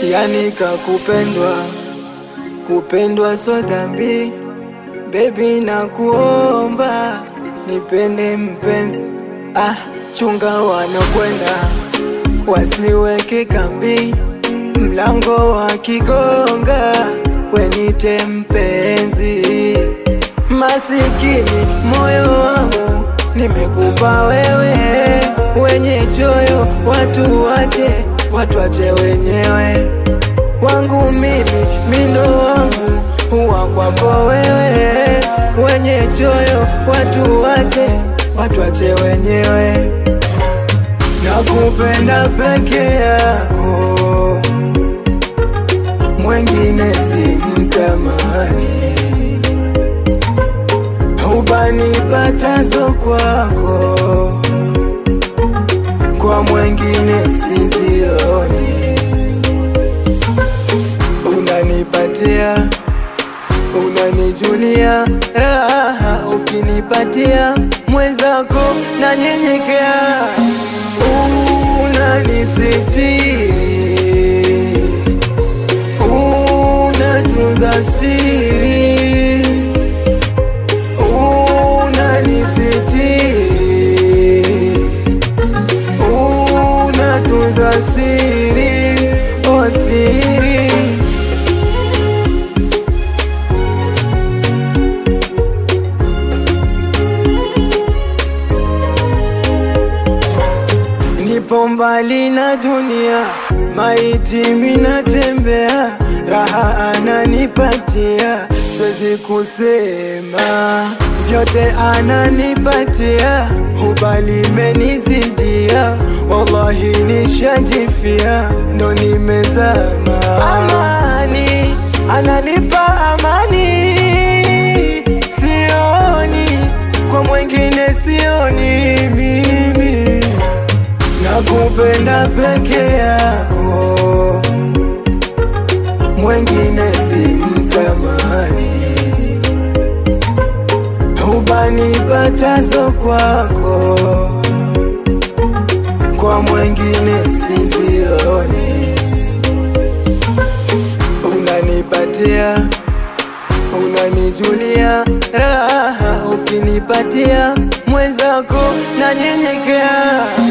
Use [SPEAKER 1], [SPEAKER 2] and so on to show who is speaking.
[SPEAKER 1] yani kakupendwa, kupendwa so dhambi. Baby na kuomba nipende mpenzi, ah, chunga wanakwenda wasiweke kambi, mlango wa kigonga wenite mpenzi. Masikini moyo wangu nimekupa wewe, wenye choyo watu wache, watu wache wenyewe wangu mimi, mindo wangu huwa kwako wewe, wenye choyo watu wache, watu wache wenyewe. Nakupenda peke yako, mwengine simtamani, ubanipatazo kwako, kwa mwengine sizioni. Unanipatia, unanijulia raha, ukinipatia mwenzako na nyenyekea, unanisitiri, unatunza siri, unanisitiri, unatunza siri, oh siri Nipo mbali na dunia, maiti minatembea, raha ananipatia, siwezi kusema vyote ananipatia, hubali imenizidia, wallahi nishajifia, ndo nimezama. Amani ananipa amani, sioni kwa mwengine, sioni mimi nakupenda peke yako, mwengine simtamani, ubanipatazo kwako, kwa mwengine sizioni. Unanipatia, unanijulia raha, ukinipatia mwenzako na nyenyekea